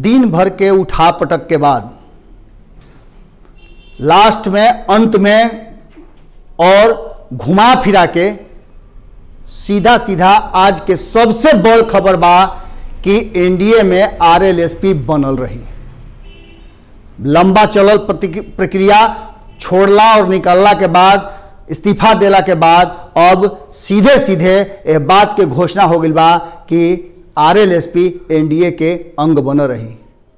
दिन भर के उठा पटक के बाद लास्ट में अंत में और घुमा फिरा के सीधा सीधा आज के सबसे बड़ खबर बा कि एनडीए में आरएलएसपी बनल रही लंबा चलल प्रति- प्रक्रिया छोड़ला और निकलला के बाद इस्तीफा देला के बाद अब सीधे सीधे यह बात के घोषणा हो गई बा कि आरएलएसपी एनडीए के अंग बन रही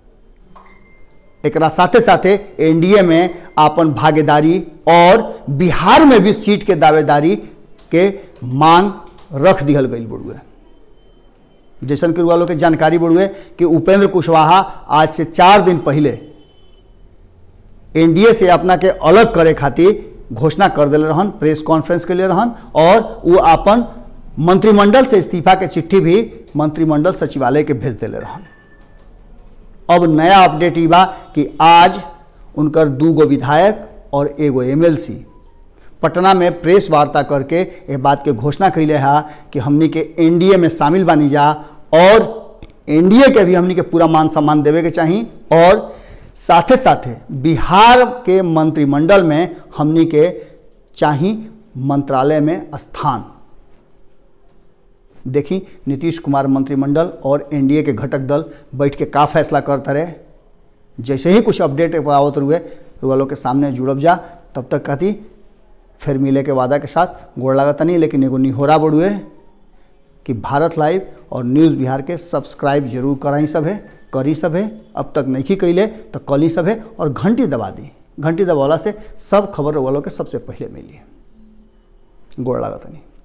एकरा साथे साथे एनडीए में आपन भागीदारी और बिहार में भी सीट के दावेदारी के मांग रख दिहल गई बुढ़ुए जैसन कि वालों के जानकारी बुढ़ुए कि उपेंद्र कुशवाहा आज से चार दिन पहले एनडीए से अपना के अलग करे खातिर घोषणा कर दिले रहन प्रेस कॉन्फ्रेंस के लिए रहन और वो अपन मंत्रिमंडल से इस्तीफा के चिट्ठी भी मंत्रिमंडल सचिवालय के भेज दिले रहन अब नया अपडेट ई बा कि आज उनकर दू गो विधायक और एगो एमएलसी पटना में प्रेस वार्ता करके ये बात के घोषणा कैले है कि हमनी के एनडीए में शामिल बानी जा और एनडीए के भी हमनी के पूरा मान सम्मान देवे के चाही और साथे साथे बिहार के मंत्रिमंडल में हमनी के चाही मंत्रालय में स्थान देखी नीतीश कुमार मंत्रिमंडल और एनडीए के घटक दल बैठ के का फैसला करते रहे जैसे ही कुछ अपडेट आवत रुए वालों के सामने जुड़ब जा तब तक कहती फिर मिले के वादा के साथ गोड़ लागत नहीं लेकिन एगो निहोरा बढ़ुए कि भारत लाइव और न्यूज़ बिहार के सब्सक्राइब जरूर कराई सब है करी सब है अब तक नहीं कैले तो कली सब है और घंटी दबा दी घंटी दबावला से सब खबर वालों के सबसे पहले मिली गोड़ लागत नहीं